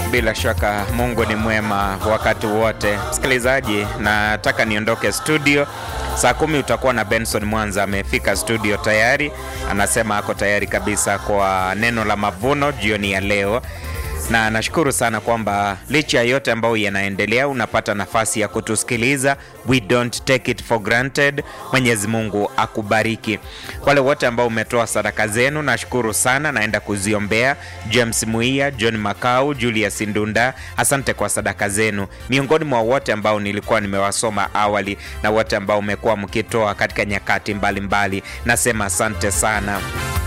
Bila shaka Mungu ni mwema wakati wote. Msikilizaji, nataka niondoke studio saa kumi. Utakuwa na Benson Mwanza, amefika studio tayari, anasema ako tayari kabisa kwa neno la mavuno jioni ya leo na nashukuru sana kwamba licha ya yote ambayo yanaendelea unapata nafasi ya kutusikiliza. We don't take it for granted. Mwenyezi Mungu akubariki. Wale wote ambao umetoa sadaka zenu, nashukuru sana, naenda kuziombea. James Muia, John Makau, Julius Ndunda, asante kwa sadaka zenu, miongoni mwa wote ambao nilikuwa nimewasoma awali na wote ambao umekuwa mkitoa katika nyakati mbalimbali mbali. Nasema asante sana.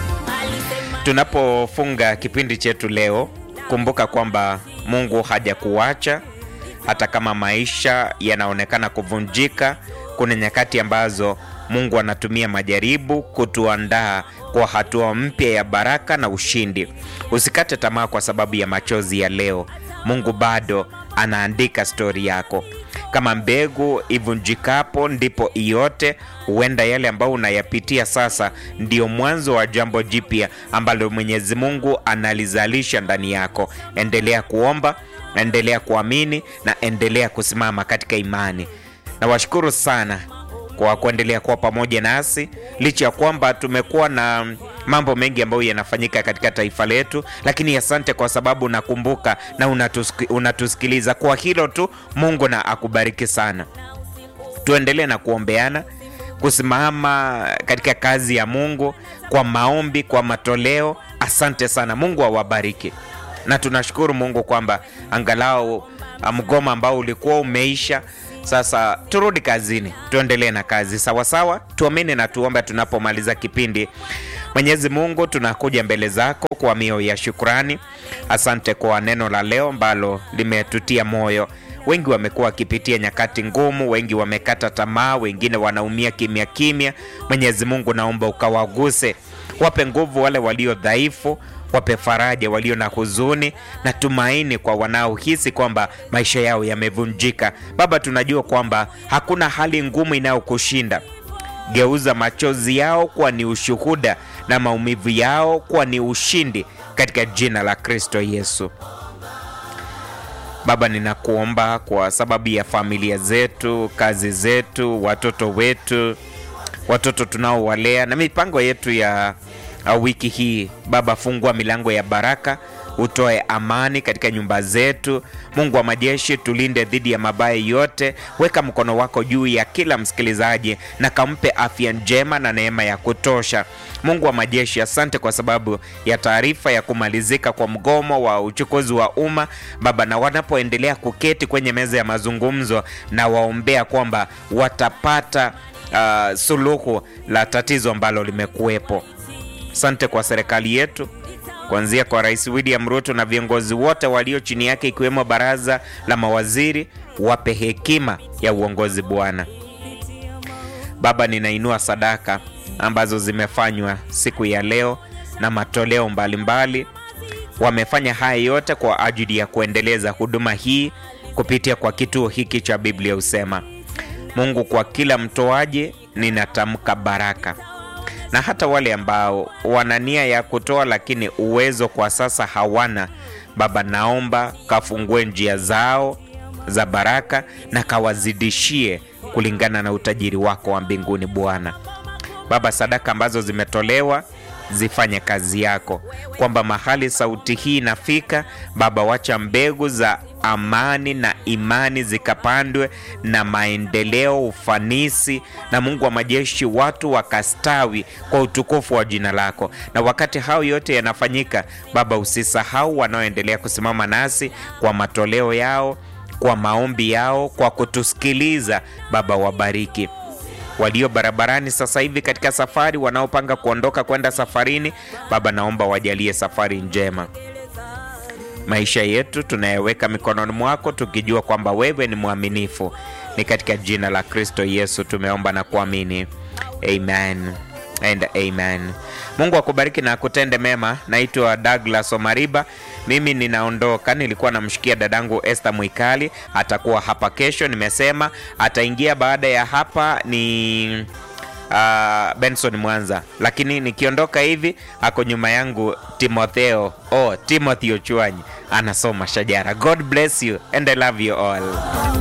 Tunapofunga kipindi chetu leo kumbuka kwamba Mungu hajakuacha hata kama maisha yanaonekana kuvunjika. Kuna nyakati ambazo Mungu anatumia majaribu kutuandaa kwa hatua mpya ya baraka na ushindi. Usikate tamaa kwa sababu ya machozi ya leo. Mungu bado anaandika stori yako. Kama mbegu ivunjikapo ndipo iote. Huenda yale ambayo unayapitia sasa ndio mwanzo wa jambo jipya ambalo Mwenyezi Mungu analizalisha ndani yako. Endelea kuomba, endelea kuamini na endelea kusimama katika imani. Nawashukuru sana kwa kuendelea kuwa pamoja nasi licha ya kwamba tumekuwa na mambo mengi ambayo yanafanyika katika taifa letu, lakini asante kwa sababu nakumbuka na unatuski, unatusikiliza. Kwa hilo tu Mungu na akubariki sana. Tuendelee na kuombeana, kusimama katika kazi ya Mungu kwa maombi, kwa matoleo. Asante sana, Mungu awabariki na tunashukuru Mungu kwamba angalau mgoma ambao ulikuwa umeisha sasa turudi kazini, tuendelee na kazi sawasawa. Tuamini na tuombe tunapomaliza kipindi. Mwenyezi Mungu, tunakuja mbele zako kwa mioyo ya shukrani. Asante kwa neno la leo ambalo limetutia moyo. Wengi wamekuwa wakipitia nyakati ngumu, wengi wamekata tamaa, wengine wanaumia kimya kimya. Mwenyezi Mungu, naomba ukawaguse, wape nguvu wale walio dhaifu wape faraja walio na huzuni na tumaini kwa wanaohisi kwamba maisha yao yamevunjika. Baba, tunajua kwamba hakuna hali ngumu inayokushinda. Geuza machozi yao kuwa ni ushuhuda na maumivu yao kuwa ni ushindi katika jina la Kristo Yesu. Baba, ninakuomba kwa sababu ya familia zetu, kazi zetu, watoto wetu, watoto tunaowalea na mipango yetu ya wiki hii Baba, fungua milango ya baraka, utoe amani katika nyumba zetu. Mungu wa majeshi, tulinde dhidi ya mabaya yote. Weka mkono wako juu ya kila msikilizaji na kampe afya njema na neema ya kutosha. Mungu wa majeshi, asante kwa sababu ya taarifa ya kumalizika kwa mgomo wa uchukuzi wa umma Baba, na wanapoendelea kuketi kwenye meza ya mazungumzo, na waombea kwamba watapata uh, suluhu la tatizo ambalo limekuwepo. Asante kwa serikali yetu kuanzia kwa Rais William Ruto na viongozi wote walio chini yake ikiwemo baraza la mawaziri, wape hekima ya uongozi Bwana. Baba, ninainua sadaka ambazo zimefanywa siku ya leo na matoleo mbalimbali. Wamefanya haya yote kwa ajili ya kuendeleza huduma hii kupitia kwa kituo hiki cha Biblia Husema. Mungu, kwa kila mtoaji ninatamka baraka na hata wale ambao wana nia ya kutoa lakini uwezo kwa sasa hawana, Baba, naomba kafungue njia zao za baraka na kawazidishie kulingana na utajiri wako wa mbinguni Bwana. Baba, sadaka ambazo zimetolewa zifanye kazi yako, kwamba mahali sauti hii inafika Baba, wacha mbegu za amani na imani zikapandwe na maendeleo, ufanisi na Mungu wa majeshi, watu wakastawi kwa utukufu wa jina lako. Na wakati hao yote yanafanyika, Baba, usisahau wanaoendelea kusimama nasi kwa matoleo yao, kwa maombi yao, kwa kutusikiliza. Baba, wabariki walio barabarani sasa hivi katika safari, wanaopanga kuondoka kwenda safarini, Baba, naomba wajalie safari njema. Maisha yetu tunayeweka mikononi mwako, tukijua kwamba wewe ni mwaminifu. Ni katika jina la Kristo Yesu tumeomba na kuamini, amen and amen. Mungu akubariki na akutende mema. Naitwa Douglas Omariba, mimi ninaondoka. Nilikuwa namshikia dadangu Esther Mwikali, atakuwa hapa kesho. Nimesema ataingia baada ya hapa ni uh, Benson Mwanza, lakini nikiondoka hivi ako nyuma yangu Timotheo oh, Timothy Ochwanyi anasoma Shajara. God bless you and I love you all.